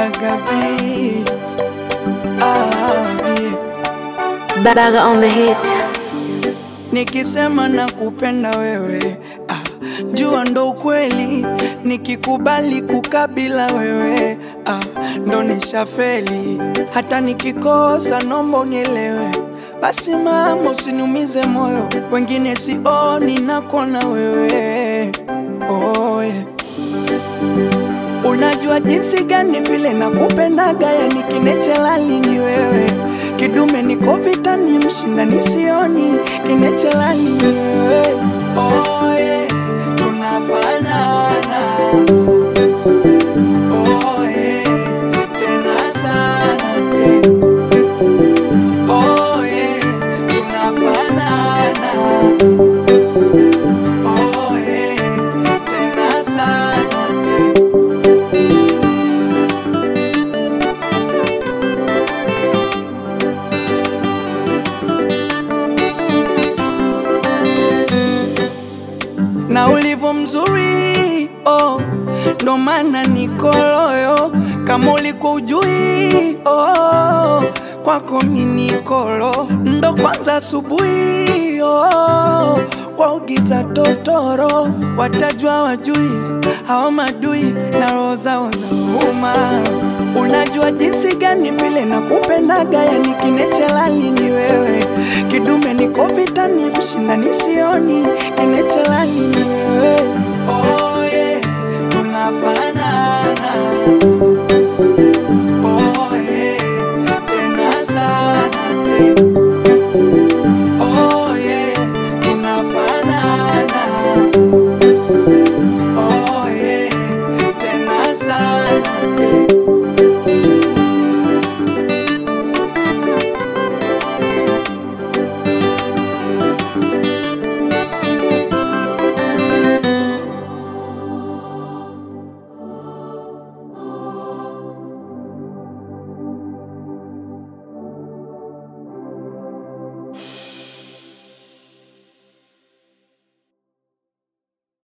Baga beats. Ah, yeah. Baga on the hit. Nikisema nakupenda wewe ah, jua ndo ukweli. Nikikubali kukabila wewe ah, ndo nishafeli. Hata nikikosa nomba unielewe. Basi mama, usiniumize moyo, wengine sioni nakona wewe oh, yeah. Unajua jinsi gani vile nakupendaga, yani kinechelali ni wewe, kidume niko vitani, mshinda nisioni, kinechelali ni wewe oh, yeah. Tunafanana oh, yeah. Tena sana yeah. Oh, yeah. Tunafanana oh, yeah. Tena sana yeah. na ulivyo mzuri oh, ndo maana niko loyo. Kama ulikuwa ujui oh, kwako minikolo ndo kwanza asubuhi oh, kwa ugiza totoro watajua wajui hao madui na roho zao zauma. Unajua jinsi gani vile nakupendaga, yani kinechelali ni wewe, kidume niko vitani, mshinda nisioni, kinechelali ni wewe